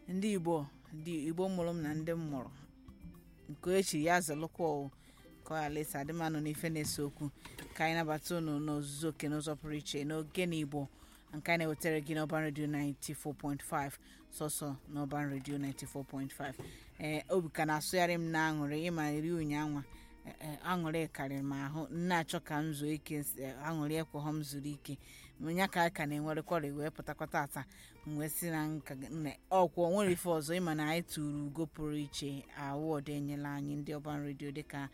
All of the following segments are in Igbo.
ndị igbo ndị igbo mụrụ m na ndị m mụrụ nke echi ya zụlụkwa o ka ọ ghara ịsa adịmanụ n'ife na-ese okwu ka anyị nabata unu n'ozuzu oke n'ụzọ pụrụ iche n'oge na igbo nke anyị na-ewetara gị n'ọban redio 94.5 sọsọ n'ọban redio 94.5 ee obi ka na-asụgharị m na aṅụrị ịma iri ụnyaahụ aṅụrị karịrị m ahụ nne achọ ka m zuo ike aṅụrị ekweghọ m zuru ike nya ka ka na-enwerekwara wee pụtakọta ata wee si na nka ọkwụ nwere ife ọzọ ịma na anyị tụrụ ugo pụrụ iche awọdụ enyela anyị ndị ọban redio dịka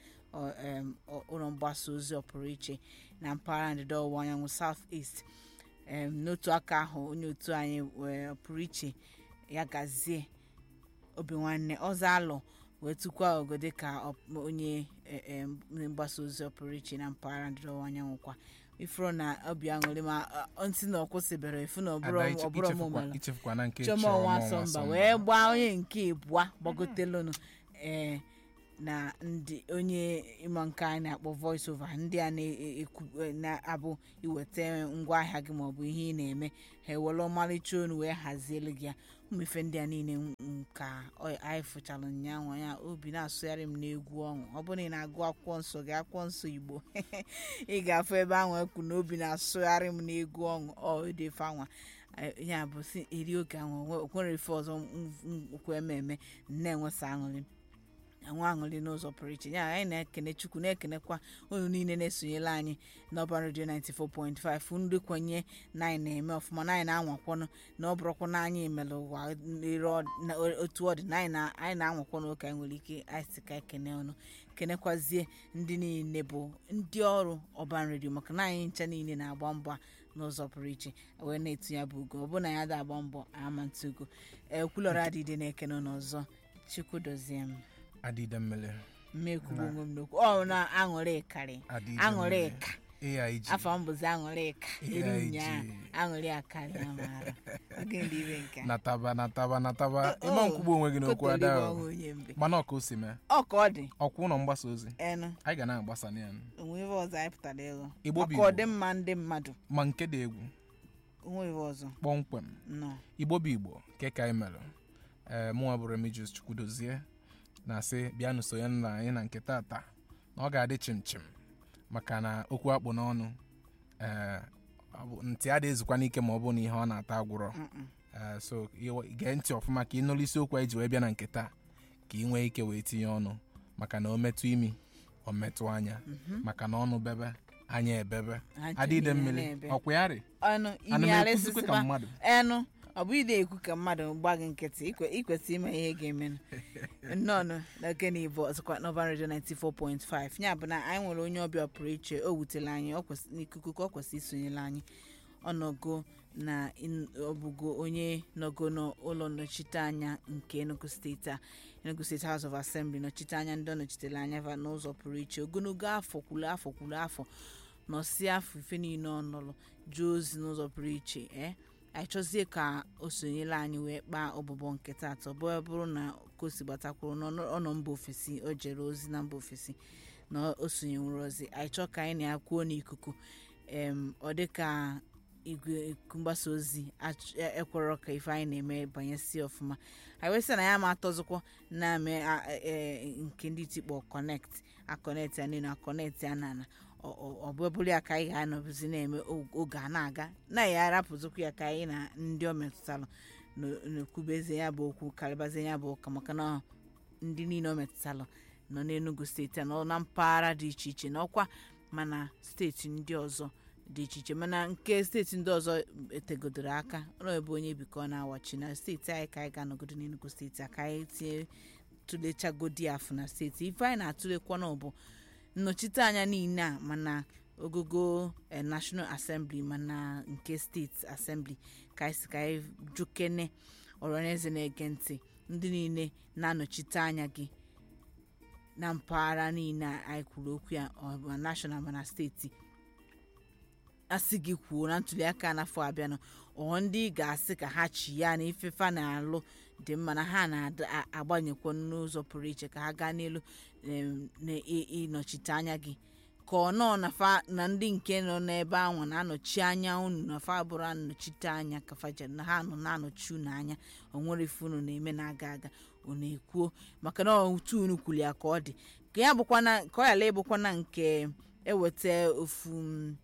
ụlọ mgbasa ozi ọpụrụ iche na mpaghara ndịda ọwụwa anyanwụ south east n'otu aka ahụ onye otu anyị pụrụ iche ya gazie obi nwanne ọzọ alụ wee tụkwa ogo dịka onye mgbasa ozi ọpụrụ iche na mpaghara ndịda ọwụwa anyanwụ kwa ifuru na obi aṅụrị ma ntị na ọkwụsịbere ifu na ọbụrụ ọmụmara chioma ọnwa asọmba wee gbaa onye nke ịbụa gbagotelụnụ ee na ndị onye ịma nke anyị na-akpọ voice over ndị a na-abụ iweta ngwaahịa gị maọbụ ihe ị na-eme ha ewere ọmarịcha onu wee hazielu gị ya ụmụ ife ndị a niile ka anyị fụchara ụnyaahụ ya obi na-asụgharị m n'egwu ọṅụ ọ bụrụ na ị na-agụ akwụkwọ nsọ gị akwụkwọ nsọ igbo ị ga-afụ ebe ahụ ekwu na obi na-asụgharị m n'egwu ọṅụ ọ edefe anwa ya bụ si eri oge ahụ nwere ife ọzọ nkwu ememe na-enwesa aṅụrị anwụ aṅụrị n'ụzọ pụrụ iche ya anyị na-ekene chukwu na-ekenekwa unu niile na-esonyela anyị n'ọba redio 94.5 ndị kwenye na anyị na-eme ọfụma na anyị na-anwakwanụ na ọ bụrụkwa na anyị mere ụwa otu ọ dị na anyị na-anwakwanụ ụka anyị nwere ike anyị si ka ekene ọnụ kenekwazie ndị niile bụ ndị ọrụ ọban redio maka na anyị ncha niile na-agba mbọ n'ụzọ pụrụ iche wee na-etu ya bụ ugo ọ bụ na ya da-agba mbọ ama ntugo ekwulọrọ adịdị na-ekene n'ọzọ chukwu dozie m adịde mmele mmekwugbo onwe m n'okwu ọ na aṅụrị karị aṅụrị ka afọ m bụzi aṅụrị ka eri ụnyaahụ aṅụrị akarị amara oge ndị ibe nke nataba nataba nataba ịma nkwugbo onwe gị n'okwu ada mana ọka o si mee ọ ka ọ dị ọkwa ụlọ mgbasa ozi enu anyị ga na-agbasa ya onwe ife ọzọ anyị pụtara ịghọ Igbo bụ maka Igbo. ọdịmma ndị mmadụ ma nke dị egwu onwe ife ọzọ kpọmkwem nọ igbo bụ igbo nke ka anyị mere ee mụnwa bụ Remigius Chukwudozie na-asị bịanụ sonye na anyị na nke tata na ọ ga-adị chim chim maka na okwu akpụ n'ọnụ ee ọ bụ- ntị adị ezukwa n'ike ma ọ bụ na ihe ọ na-ata agwụrọ Ee, so ị- gee ntị ọfụma ka ị nụrụ isiokwu anyị ji wee bịa na nke taa ka ị nwee ike wee tinye ọnụ maka na o metụ imi o metụ anya maka na ọnụ bebe anya ebebe Anya adịde niile mmiri na-ebe. ọkwa ya rị ọnụ ana m imi ekwuzikwa ka arịsịsịba mmadụ enu ọ bụ ide ekwu ka mmadụ gba gị nkịtị ikwe- ikwesị ime ihe ga-emenụ nnọọ n'oge na ibo ọzọkwa n'ọban redio 94.5 ya bụ na anyị nwere onye ọbịa pụrụ iche o wutere anyị ọ kwesị- n'ikuku ka ọ kwesị isonyere anyị ọnọgo na in- ọbụgo onye nọgo n'ụlọ nnọchite anya nke enugu steeti a enugu steeti house of assembly nọchite anya ndị ọ nọchitere anya va n'ụzọ pụrụ iche ogologo afọ kwuru afọ kwuru afọ nọsi afọ ife niile ọ nọrọ jụọ ozi n'ụzọ pụrụ iche ee anyị chọzie ka o sonyere anyị wee kpaa ọbụbọ nke taata ọ bụrụ bụrụ na ka o si gbatakwuru ọ nọ mba ofesi o jere ozi na mba ofesi na o sonyenwuru ozi anyị chọọ ka anyị na-akwuo n'ikuku em ọ dị ka igwe mgbasa ozi ach- e- ekwerọ ka ife anyị na-eme banyesi ọfụma anyị wee sị na ya ma atọzikwa na-ame a- e- e- nke ndị tikpọ kọnekt akọnekt ya niile akọnekt ya na na ọ bụ bụrụ ya ka anyị ga-anọbụzi na-eme o- oge a na-aga na ya arapụzikwa ya ka anyị na ndị o metụtara na-ekwubeze ya bụ okwu karịbazie ya bụ ụka maka na ndị niile o metụtara nọ n'enugu steeti a nọ na mpaghara dị iche iche n'ọkwa mana steeti ndị ọzọ dị iche iche mana nke steeti ndị ọzọ etegodoro aka ọ ebe onye bikọ na-awachi na steeti anyị ka anyị ga-anọgodo n'enugu steeti a ka anyị tinye tụlechagodi afụ na steeti ife anyị na-atụlekwa na ọ bụ nnọchite anya niile a mana ogogo eh, national assembly mana nke steeti assembly ka anyị si ka anyị jukene ọrọneze na-ege ntị ndị niile na-anọchite anya gị na mpaghara niile a anyị kwuru okwu ya ọ ma national mana steeti asị gị kwuo na ntuliaka n'afọ abịanụ ọ ndị ị ga-asị ka ha chi ya na ifefa na-alụ dị mma na ha na-agbanyekwa n'ụzọ pụrụ iche ka ha gaa n'elu em, na ị- ịnọchite anya gị ka ka ọ nọ na fa na ndị nke nọ n'ebe ahụ na-anọchi anya unu na fa bụrụ anọchite anya ka faje na ha nọ na-anọchi unu anya o nwere ife unu na-eme na-aga aga unu ekwuo maka na otu unu kwuli ya ka ọ dị ka ya bụkwana ka ọ yala ịbụkwana nke eweta ofu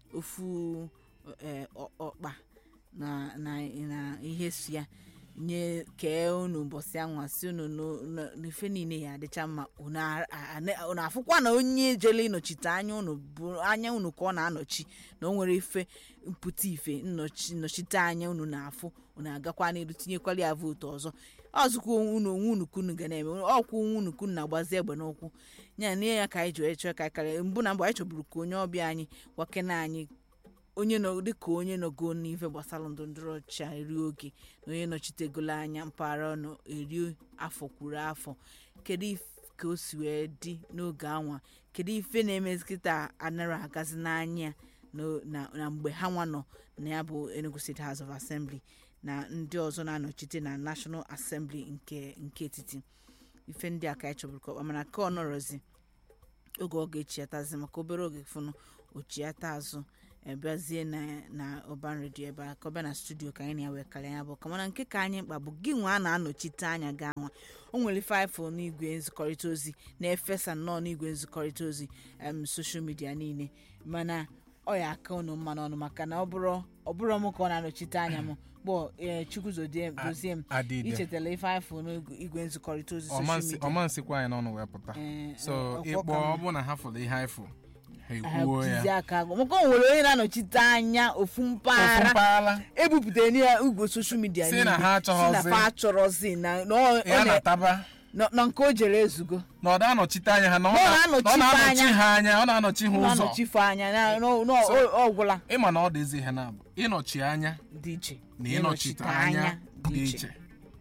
ofu eh, ọ- ọkpa na na na ihe so ya nye kee unu ụbọchị anwa si unu no- no- n'ife niile ya adịcha mma unu a- a- a- unu afụkwa na onye jele ịnọchite anya unu bụ anya unu ka ọ na-anọchi na o nwere ife mpụta ife nnọchi nnọchite anya unu na-afụ unu agakwa n'iru tinyekwala ya vootu ọzọ ọzụkwa unu onwe unu kunu ga na-eme ọkwụ onwe unu kunu na-agbazi egbe n'ụkwụ ya na ya ka anyị ji wee chọọ ka anyị karịa mbụ na mbụ anyị chọburu ka onye ọbịa anyị gwakena anyị onye nọ dịka onye nọgo n'ife gbasara ndọrọndọrọ ọchịchị a eri oge na onye nọchitegolo anya mpaghara ọnụ eri afọ kwuru afọ kedu if- ka o si wee dị n'oge anwa kedu ife na-emezi kịta anara agazi n'anya na- na na mgbe ha nwa nọ na ya bụ Enugu State House of Assembly na ndị ọzọ na-anọchite na National Assembly nke nke etiti ife ndị a ka anyị chọburu ka ọkpa mana ka ọ nọrọzi oge ọ ga-echiatazi maka obere oge fụnụ ochiata azụ ebezie na na ọban redio ebe a ka ọ bịa na studio ka anyị na ya wee karịa ya bụ ka mana nke ka anyị mkpa bụ gị nwa a na-anọchite anya gị anwa o nwere ife ifo n'igwe nzikọrịta ozi na-efesa nnọọ n'igwe nzikọrịta ozi em soshal midia niile mana ọ ya aka unu mma n'ọnụ maka na ọ bụrụ ọ bụrụ m ka ọ na-anọchite anya m gbọ ee chukwu zodie dozie m adịde ichetala ife ifo n'igwe nzikọrịta ozi soshal ọmansi midia ọmansikwa anyị n'ọnụ wee pụta Eh, so eh, ịkpọ ọkwọ ka ọ mma. bụ na ha fụrụ ihe anyị fụ ha ha ekwuo jizi ya aka agụ maka o nwere onye na-anọchite anya ofu ofu mpaghara mpaghara ebupụtara ya igwe soshal midia Si niile na ha si na achọghọzi. fa achọrọzi na na ọ- ọ ya na- na-ataba na- na nke o jere ezugo na ọ na-anọchite anya ha na ọ Na ọ na- na ọ na-anọchite na-anọchi anya. ha anya ọ na-anọchi ha ụzọ na-anọchife anya na- na- na- So- ọ ọ gwụla ịma na ọ dị ezi ihe na-abụ ịnọchi anya dị iche na ịnọchite anya dị iche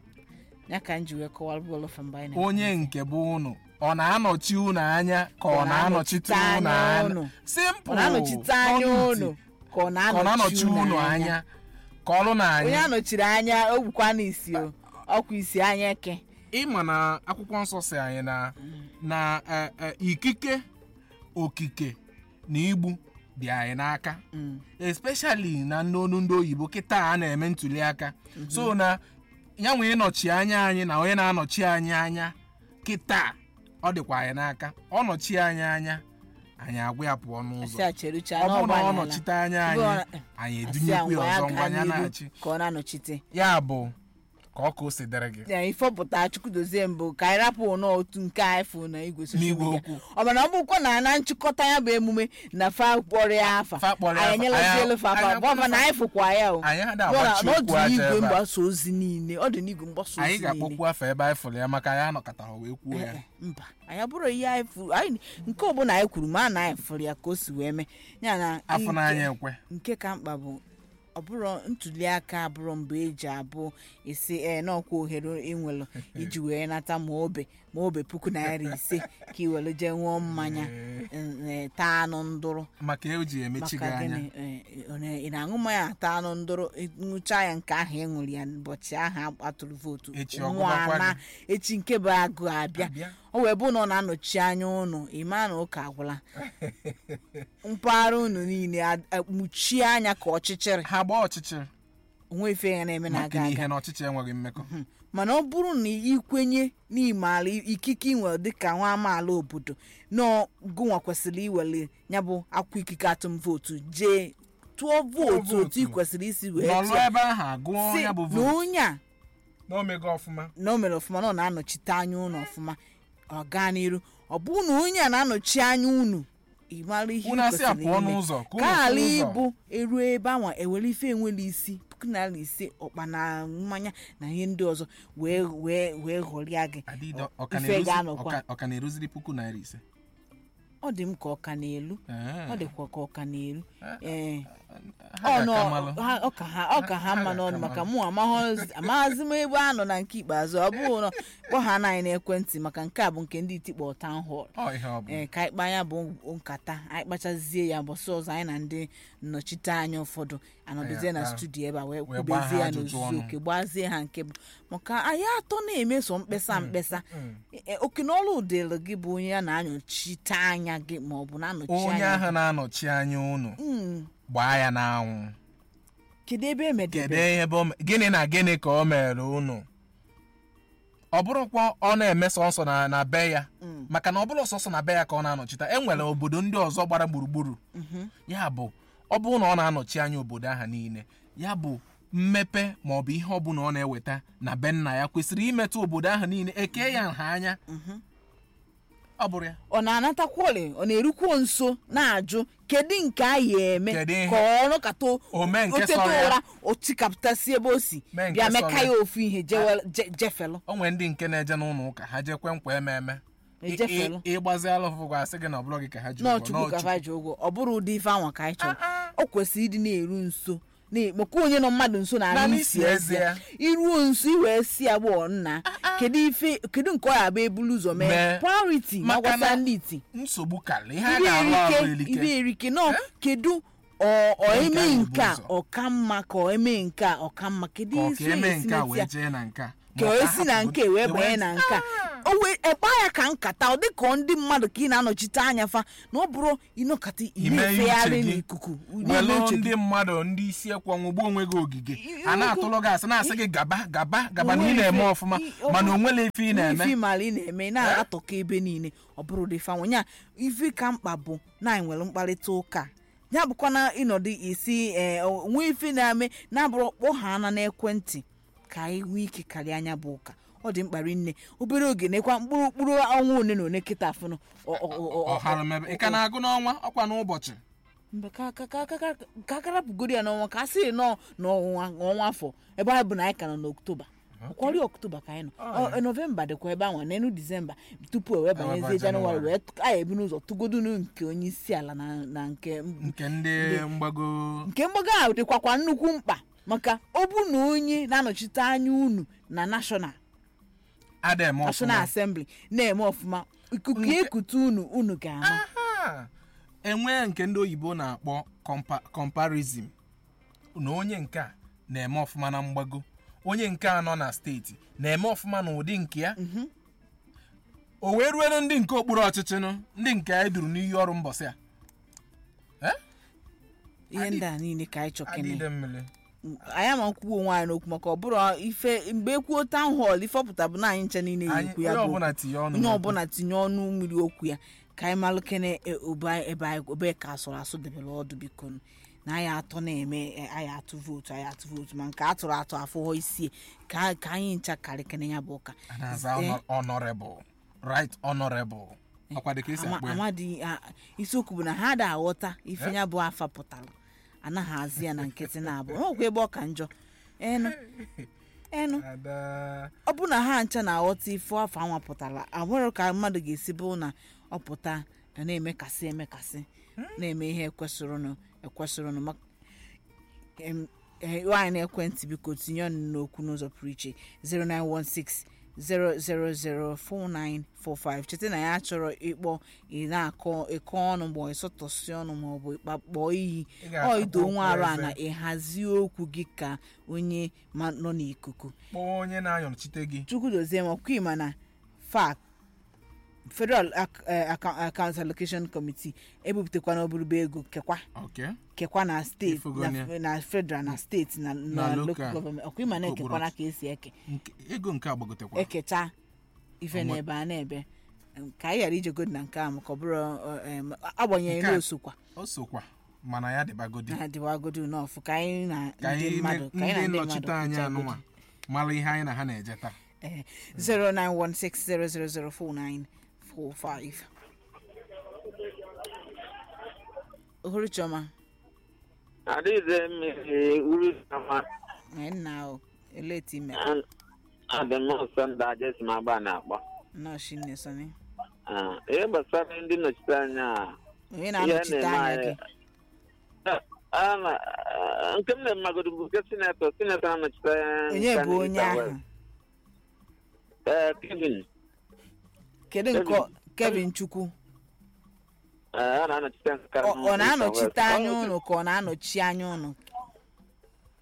ya ka m ji wee kọwara bụọlụfa mgbe anyị na- onye nke bụ unu ọ na-anọchi unu anya ka ọ Ọ na-anọchite na-anọchite unu anya anya unu. simple ọ na-anọchite anya Nọọ unu ntị. ka ọ ka ọ na-anọchi unu anya ka ọrụ na onye anya anọchiri anya o gbukwa n'isi o ọkwa isi anya eke ịma na akwụkwọ nsọ si anyị na na eh, eh, ikike okike na igbu dị anyị n'aka Mm. especially na n'onu ndị oyibo kịta a na-eme ntuli aka so na ya nwee ịnọchi anya anyị na onye na-anọchi anyị anya kịta ọ dịkwa anyị n'aka ọ nọchi anyị anya anyị agwa ya pụọ n'ụzọ asị a cherucha ọ bụrụ na ọ n'ọgbalala. nọchite anya Ebe ọ anyị na- anyị asị edunyekwu ngwa ya ya ọzọ gaa ngwa ya n'iru na-achị ka ọ na-anọchite ya bụ ka ọ ka o si dịrị gị ya ifọpụta chukwu dozie mbụ ka anyị rapụ n'otu nke anyị fụ na igwe soshal N'igwe midia okwu. ọ mana ọ bụkwa na na nchịkọta ya bụ emume na fa kpọrọ ya afa Fa kpọrọ ya anyị afa. enyelazielu Anyị- fa afa anyị gọvanọ na anyị fụkwa ya o anyị ada Bụọ na- agbachi na ọ okwu dị aja n'igwe ebe a mgbasa ozi niile ọ dị n'igwe mgbasa anyị ozi niile ga-akpọkwu afọ ebe anyị fụrụ ya maka anyị anọkọtara wee kwuo ya Eh, eh, mba anyị abụrụ ihe anyị furu anyị nke ọbụla anyị kwuru ma na anyị fụrụ ya ka o si wee mee ya na afọ nke- n'anya ekwe nke ka mkpa bụ ọ bụrụ ntuli aka abụrụ mgbe eji abụ isi ee n'ọkwa ohere ịnwelụ iji wee nata ma obe ma obe puku naira ise ka i were jee ṅụọ mmanya eh, taa anụ ndụrụ maka e ji emechi gị maka anya gịnị eh, ọ na- ị na-aṅụ mmanya ata anụ ndụrụ ṅụcha ya nke ahụ ị ṅụrụ ya ụbọchị ahụ atụrụ vootu Echi nwa ọgụgakwa ana gị. echi nke bụ agụ abịa Abịa. o wee bụ na ọ na-anọchi anya ụnụ ịma na ụka agwụla mpaghara unu niile a- akpuchie anya ka ọchịchịrị ha gbaa ọchịchịrị onwe ife ya na-eme maka na-aga na aga ihe na ọchịchị enweghị mmekọ mana ọ bụrụ na ikwenye n'imala ikike inwe dịka nwa amaala obodo na gụnwa kwesịrị iwere ya bụ akwụkwọ ikike atụm vootu jee tụọ vootu vootu. otu ị kwesịrị isi wee nọlụ tụọ ebe ahụ agụọ si ya bụ na vootu onye a na omego ọfụma na o mere ọfụma na ọ na-anọchite anya unu ọfụma ọ gaa n'iru ọ bụrụ na onye a na-anọchi anya unu ị mara ihe unu ị asị a kwesịrị pụọ ime. n'ụzọ ka unu ka ala pụọ ụzọ ịbụ eruo ebe anwa ewere ife enwere isi puku naira ise ọkpa na mmanya na ihe ndị ọzọ wee wee wee ghọrịa gị Adịdọ, ọ ka ife na-eruzi- ga-anọkwa ọ ka- ọ ka na-eruziri puku naira ise ọ dị m ka ọka n'elu Ee. ọ dịkwa ka ọka n'elu ee ha ọnụ ga-aka malụ. ha- ọ ka ha ọ ka ha Ha mma ga-aka n'ọnụ maka malụ. mụ amaghọzi- amaghazi m ebe a nọ na nke ikpeazụ ọ bụghị na kpọ ha na anyị n'ekwentị maka nke a bụ nke ndị itikpọ town hall Ọ ihe ọ bụ ee ka anyị kpaa ya bụ nkata anyị kpachazie ya mbọsị ọzọ anyị na ndị nnọchite anya ụfọdụ anọdụzie na Ah, studio ebe a wee wee gbaa ha kwubezie ya ajụjụ n'ozuzu ọnụ. oke gbazie ha nke bụ maka anyị atọ na-emeso mkpesa mkpesa E- oke n'ọlụ dịrị gị bụ onye a na-anọchite anya gị ma ọ bụ na-anọchi onye anya ahụ na-anọchi anya unu Mm, gbaa ya n'anwụ kedu ebe kedu emedebe ihe bụ gịnị na gịnị ka o mere unu ọ bụrụkwa ọ na-eme sọsọ na na be ya maka na ọ bụrụ sọsọ na be ya ka ọ na-anọchite e nwere obodo ndị ọzọ gbara gburugburu ya bụ ọ bụrụ na ọ na-anọchi anya obodo ahụ niile ya bụ mmepe ma ọ bụ ihe ọbụla ọ na-eweta na be nna ya kwesịrị imetụ obodo ahụ niile eke ya nha anya ọ bụrụ ya ọ na-anatakwoli ọ na-erukwuo nso na-ajụ kedu nke a ya eme Kedu ihe? ka ọ nọkata O mee nke oteta sọrọ ya. ụra o tikapụtasị ebe o si Mee nke bịa sọrọ meka ya. ya ofu ihe jewe- je- jefelụ o nwere ndị nke na-eje n'ụlọ ụka ha jekwe nkwa eme eme Ejefelu. ịgbazi alụfụ gwa asị gị na ọ bụrụ gị ka ha ji ụgwọ n'ọchukwu ka n'ọchukwu. fa ji ụgwọ ọ bụrụ ụdị ife anwa ka anyị chọrọ o kwesịrị ịdị na-eru nso na- maka onye nọ mmadụ nso na Naanị isi isi eze eze ya. iruo nso iwee si agbọghọ nna kedu ife kedu nke ọ ya bụ ebulu ụzọ mee Mee. priority ma Maka gwasa na- ndị iti nsogbu karịrị ihe a ibe ga-alụ alụ erike ibe elike erike nọ kedu ọ ọ Nke eme ahụ bụ nke a ụzọ. ọka mma ka ọ eme nke a ọka mma kedu ka ọ isi ka eme esi nke a na wee jee na nke a ka Ma o ọ esi na hapụgo- nke wee e banye na nke a o wee ekpa ya ka nkata ọ dị ka ndị mmadụ ka ị na-anọchite anya fa na ọ bụrụ ịnọkata ị ime ihe na-efegharị uche gị n'ikuku na-eme welụ uche gị ndị mmadụ ndị isi ekwe ọnwụgbu onwe gị ogige I- a na-atụlụ gị asị na-asị gị gaba gaba gaba na ị na-eme Onwe ọfụma ife- i- mana onwele ife ị na-eme ife mara ị na-eme ị na-atọka ebe niile ọ bụrụ dị fanwe nya ife ka mkpa bụ na anyị nwere mkparịta ụka ya bụkwa na ịnọdụ isi ee nwe ife na-eme na-abụrụ kpọ ha ana n'ekwentị ka anyị nwee ike karịa anya bụ ụka ọ dị mkpa rinne obere oge nekwa mkpụrụ mkpụrụ ọnwa one na one kịta afụnụ ọ- ọ- ọ- ọ- ọhara mebe ị ka na-agụ n'ọnwa ọkwa n'ụbọchị mgbe ka ka ka ka ka ka akarapụgoro ya n'ọnwa ka a sịrị nọ n'ọnwa ọnwa afọ ebe anyị bụ na anyị ka nọ n'oktoba ọkwari oktoba ka anyị nọ Ọ- nọvemba dịkwa ebe ahụ n'enu disemba tupu o wee banyezie Eweba janụwarị Jenụwarị. wee t- anyị ebi n'ụzọ tụgodunu nke onye isi ala na na nke nke ndị mgbago nke mgbago ahụ dịkwakwa nnukwu mkpa maka ọ bụ na onye na-anọchite anya unu na nashọnal ada eme nashọnal ọfụma asembli na-eme ọfụma ikuku ekute unu unu ga-ama Aha! enwee nke ndị oyibo na-akpọ compa- comparison na onye nke a na-eme ọfụma na mgbago onye nke a nọ na steeti na-eme ọfụma n'ụdị nke ya o wee ruelu ndị nke okpuru ọchịchị nụ ndị nke anyị duru n'iyi ọrụ mbọsị a ihe ndị a niile ka anyị chọkene adịde mmiri anyị ama nkwuwa onwe anyị n'okwu maka ọ bụrụ ife mgbe ekwuo town hall ife ọpụta bụ na anyị nche niile anyị na-ekwu ya onye bụ ọbụla tinye ọnụ onye n'okwu. ọbụla tinye ọnụ mmiri okwu ya ka anyị malụ kene e, obe anyị- ebe anyị ebe ka asụrụ asụ debere ọdụ biko nụ. na anyị atọ na-eme e, anyị atụ vootu anyị atụ vootu ma nke atụrụ atụ afụghọ isi ka ka anyị ncha karị kene ya bụ ụka a na-aza Eh, honor- honorable right honorable ọkwa dịka esi ama- akpọ ya amadi a- isiokwu bụ na ha da aghọta ife ya bụ afa pụtara anaghị azị ya na nkịtị na-abụ ọkwa ebe ọ ka njọ enu enu Ada- ọ bụ na ha ncha na-aghọta ife afọ anwa pụtara abụrụ ka mmadụ ga-esi bụ na ọ pụta na na-emekasị emekasị na-eme ihe ekwesịrịnụ ekwesịrịnụ mak- em, eh, nwaanyị na-ekwentị biko tinye ọnụ n'okwu n'ụzọ pụrụ iche 0916 0004945 cheta na ya chọrọ ịkpọ ị na-akọ ịkọ ọnụ ma ọ ịsọtọsị ọnụ ma ọ bụ ịkpa kpọọ iyi Ị ga-akpọ ọ ido nwa arụ a okwu na eze. ịhazi okwu gị ka onye ma nọ n'ikuku kpọọ onye na-anyọchite gị chukwu dozie ma ọkwa ịma na fac federal Ac- eh, Acca- account allocation committee ebupụtakwana oburube ego kekwa okay kekwa na steeti Ifugonia. na, na federal na steeti na, Na na local. local government ọkwa ịma na Okpuru ekekwana ka esi eke Nke- ego nke agbagotekwa ekecha ife Ọnwa- na-ebe a na-ebe Em, ka anyị ghara ijegodi na nke a maka ọ bụrụ eh, em, agbanyeghị Nke a- na osokwa o sokwa mana ya dịbagodi na adịwagodu n'ọfụ ka anyị na ka ndị anyị mmadụ ka anyị na ndị ndị nnọchite mmadụ anya kwuchagodi. anụnwa mara ihe anyị na ha na-eje taa Eh, 0916000495 ohuru chioma Adịghịze mmiri uru sama anyị nna ahụ eleti ime adị m ọsọ ndị ajes ma agba na-akpọ nọọsụ nne sọni Ah, ihe gbasara ndị nnọchite anya a, onye ihe na-anọchite na-eme anya anyị gị a na- ah, nke m na-emagodo bụ nke sinetọ sinetọ na-anọchite anya onye nke bụ ndị onye East and ahụ West. Eh, Kevin kedu nke ọ- kevin chukwu eh, a na-anọchite nke ọ ọ East and na-anọchite West. anya Ọ- ụnụ ka ọ na-anọchi anya ụnụ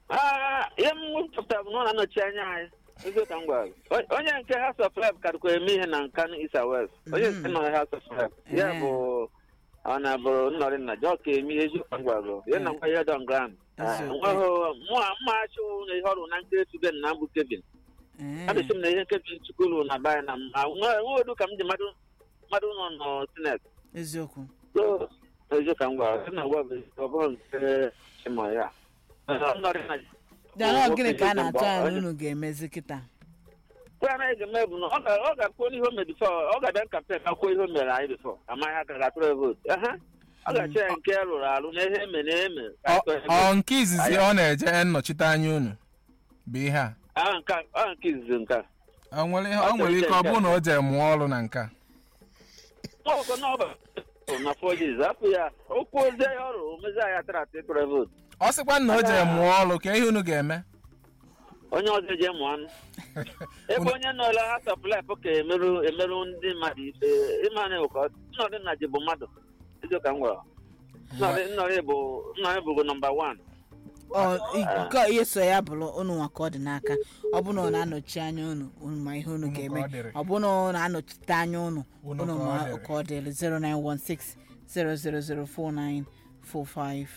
Ah, ihe m chọpụtara bụ na ọ na-anọchi anya anyị eziokwu ka m gwara gị. O- onye nke House of Rep karịkwa eme ihe na nka East and West onye nke nọ na House of Rep ya Eh. bụ ọ na bụrụ nnọrị nna jọ ka eme ihe eziokwu ka m gwara gị. ya na ngwa ihe dọn grand Eziokwu. mma achụ na ihe ọrụ na nke Suben na mbụ Kevin Ee. adịsị m na ihe Kevin chukwulu na baya na mma nweodu ka m ji mmadụ mmadụ nọ nọ sinet eziokwu so eziokwu ka m gwara gị na ngwa bụ ọ bụrụ nke chima ya nnọrị nna dara gịnị ka a na-atụ anya na unu ga-emezi kịta Kwe anaghị ga-eme bụ na ọ ga- ọ ga-akwuo n'ihe o mere bifọ ọ ga-abịa kampen ka kwuo ihe o mere anyị bifọ amaghị aka ga-atụrụ ya vootu Ehe. ọ ga-achọ ya nke rụrụ arụ na ihe eme na eme ka anyị Ọ- tụọ ya vootu. ọ nke izizi ọ na-eje nnọchite anya unu bụ ihe a Ah, nke a- ọ nke izizi nke a. o nwere ihe- o nwere ike ọ bụrụ na o jee mụọ ọrụ na nke a Nwa ọkụkọ na ọba na fọjiz hapụ ya okwu ozi ya ọrụ omezi anyị atara atụ ịtụrụ ya vootu ọ sịkwa na o jee mụọ ọrụ ka ihe unu ga-eme onye ọzọ eji mụ anụ ebe onye nọla ha sọplep ka emerụ emerụ ndị mmadụ ife ịma na ụkọ nnọdụ nna ji bụ mmadụ eziokwu ka m gwara Nnọrị- nnọrị bụ nnọrị bụ nọmba wan Ọ, i- nke ihe so ya bụrụ unu nwa ka ọ dị n'aka ọ bụ na ọ na-anọchi anya unu unu ma ihe unu Unu ka ga-eme ọ dịrị. ọ bụ na ọ na-anọchite anya unu Unu unu ka ọ ma dịrị. ka ọ dịrị 0916 0004945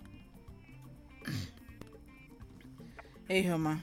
ehioma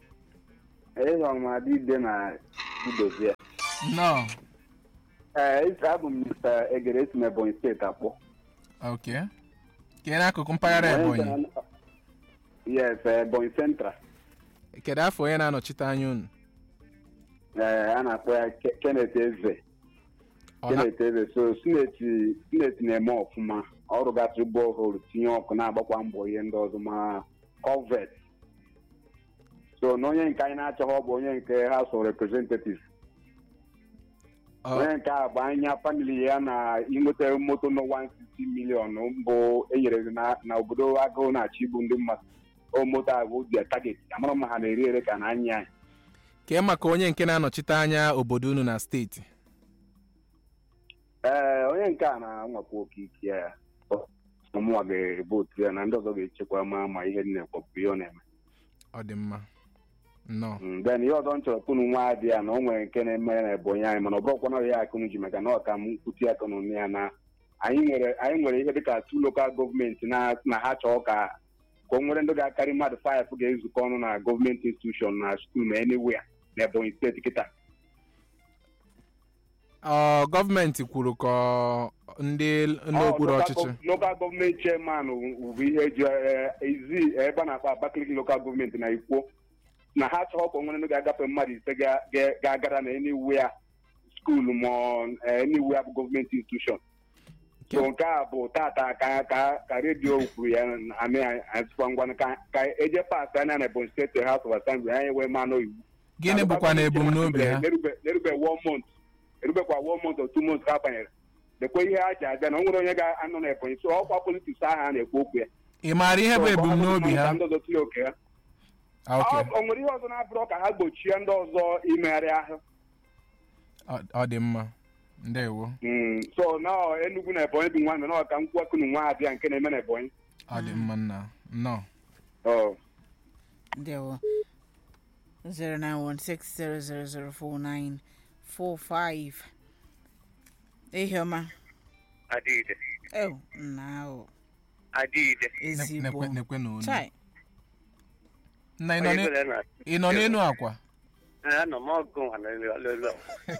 ịhụrụ adịde na idozie nọ ee abụ m mr egere esi m ebonyi steeti akpọ ok kee n'akụkụ mpaghara ebonyi yes ebonyi central kedu afọ onye na-anọchite anya unu ee a na-akpọ ya Ke- kenneth eze Ọ na- kenneth eze so sineti sineti na-eme ọfụma ọrụ gasịrị bọọholu tinye ọkụ na-agbakwa mbọ ihe ndị ọzọ ma covet so na onye nke anyị na-achọghị ọ bụ onye nke house of representatives ọ- onye nke a bụ anya famili ya na inweta moto no 160 million mbụ enyere na na obodo agụụ na-achọ igbu ndị mmadụ o moto a bụ dia target amara ma ha na-eri ere ka na anya anyị kee maka onye nke na-anọchite anya obodo unu na steeti ee onye nke a na-anwapụ oke ike ya ọmụnwa ga-evotu ya na ndị ọzọ ga-echekwa ma ma ihe dị na-ekpọpụ ihe ọ na-eme ọ dị mma nnọọ Mm, then ihe ọzọ m chọrọ kunu nwa dị ya na o nwere nke na-eme na ebonyi anyị mana ọ bụrụkwa na ya akụnụ ji maka na ọ ka m nkwuti aka n'onu ya na anyị nwere anyị nwere ihe dịka tu lokal gọọmenti na na ha chọọ ka ka o nwere ndị ga-akarị mmadụ faịf ga-ezukọ ọnụ na gọọmenti institushọn na skuul na anywhere na ebonyi steeti kịta ọ gọọmenti kwuru ka ọ ndị n'okpuru ọchịchị lokal gọọmenti chairman bụ ihe eji eh, ezi ebe a na-akpọ abakaliki lokal gọọmenti na ikwo na ha chọọ ka o nwere ndị ga-agafe mmadụ ise ga- ga- ga-agara na anywhere skuul ma anywhere bụ gọọmenti institushọn so nke a bụ tata ka ka ka redio kwuru ya amị azụkwa ngwa ka ka eje pas anya na ebonyi steeti house of assembly anyị wee manụ iwu gịnị bụkwa na ebumnobi ha erube one month erubekwa one month or two months ka a banyere lekwa ihe ha ji abịa na o nwere onye ga-anọ na ebonyi so ọkwa politiks ahụ a na-ekwu okwu ya ị maara ihe bụ So, ebumnobi ka ha ndị ọzọ tinye oke ha Ah, ok Ọ- o nwere ihe ọzọ na-abụrụ ka ha gbochie ndị ọzọ imegharị ahụ Ọ- ọ dị mma ndewo Mm, so na enugwu na ebonyi dị nwanne na ọka nkwakunu nwa abịa nke na-eme na ebonyi ọ dị mma nna nnọọ Oh. ndewo 0916 ehioma Adịde. ew nna ahụ Adịde. ezigbo nekwe nekwe na onu chai nna ị nọ Onye n'e- bụla na- ị nọ n'elu akwa Anọ m ọgụ nwa n'elu ọlụlụ.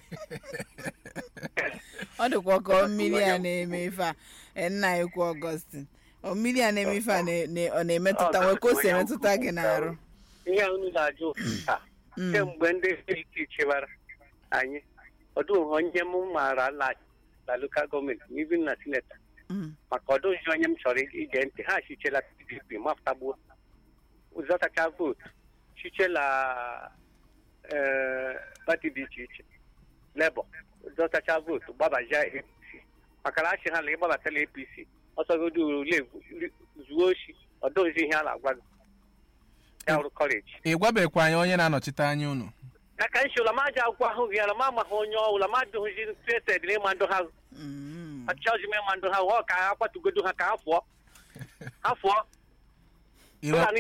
ọ dịkwa ka ọ mmiri a na-eme ife a e, nna ekwu ọgọstin ọ mmiri a na-eme ife a na- na- ọ na-emetụta nwee ka o si emetụta gị n'arụ Ihe a unu na-ajụ taa Mm. kemgbe ndị steeti chebara anyị ọdụ onye m maara ala na lokal gọọmenti n'ibi na sineta Mm. maka ọdụzi onye m chọrọ ige ntị ha chichela pdp mapụtagbuo zọtacha vootu chichela ee, pati dị iche iche lebọ zọtacha vootu gbabazia apc maka na achị ha na ịgbabatala apc ọsọgodo ule zuo oshi ọdụzi ihe a na-agwa gị ya hụrụ kọleji ị gwabekwa anyị onye na-anọchite anya unu aka nshi ụlama aja akwụkwọ ahụ gị ala ma amaghị onye ọ ụlama adụghịzi treted n'ịma ndụ ha Mm. achọghịzi m ịma ndụ ha ọ ka ha kwatugodo ha ka ha fụọ ha fụọ Ị ụlọ nwe- ihe m na-ekwu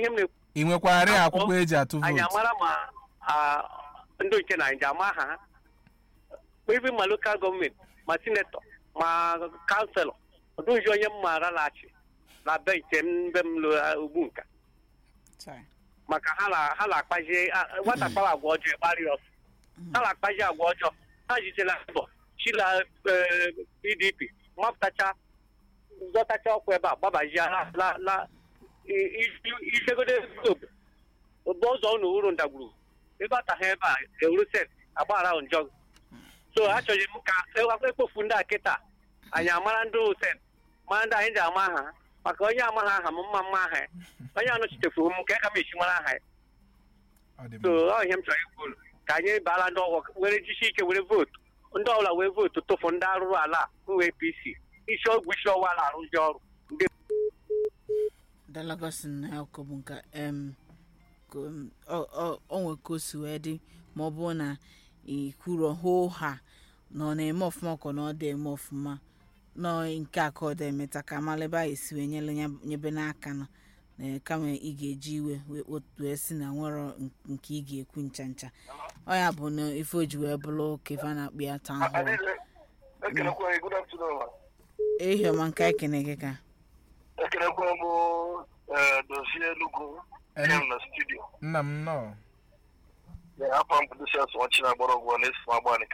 ị nwekwarị akwụkwọ eji atụ anyị vootu amara ma ah, ndị nke naijiria ama ha ebe ma lokal gọọmenti ma sinetọ ma kanselọ ọdụzi onye m maara laghachi na be nke m be m lụ ugbu nka Sorry. maka ha na- ha na-akpazi ah, nwata kpara agwa ọjọọ ịkparị ọsọ ha na-akpazi agwa ọjọọ ha jitela mbọ chila eh, pdp mapụtacha zọtacha ọkwa ebe a gbabazia la la la i- i- isegodo obodo ụgbọ ụzọ ụnụ uru ndagwurugwu ịbata ha ebe a ewuru set agbaghara njọ so achọghị m ka e- ekpofu ndị a kịta anyị amara ndị set mara ndị anyị ji ama ha maka onye amaghị aha m mma mma aha ya onye anọchitefuru m ka aka m esi mara aha ya Ọ dị so mma. ọ ihe m chọrọ ikwu unu. ka anyị baala ndị ọgwọ were jisi ike were vootu ndị ọbụla wee vootu tụfu ndị arụrụ ala bụ apc isi ọgwụ isi ọwa na-arụzi ọrụ ndị dalagosin na akụkọ bụ nka em ka, um, ọ- ọ- ọ nwe ka o si wee dị ma ọ bụrụ na ikwuro hoo ha na ọ na-eme ọfụma ka na ọ dị eme ọfụma nọ nke a ka ọ dị emeta ka amala ebe a esi wee nyele ya nyebe n'aka nọ na kama ị ga-eji iwe wee kpotu wee si na nwere nke ị ga-ekwu ncha ncha ọ ya bụ na ife o ji wee bụrụ ka ife a na-akpụ ya taa hụrụ ekelekwa gị good afternoon ma. ehi ọma nke anyị kene gị ka ekelekwa m eh, dozie enugu Enu- kem na studio nna m nnọọ afọ m bụ dosias ọchị na gbọrọgwụ na-esi m agbanị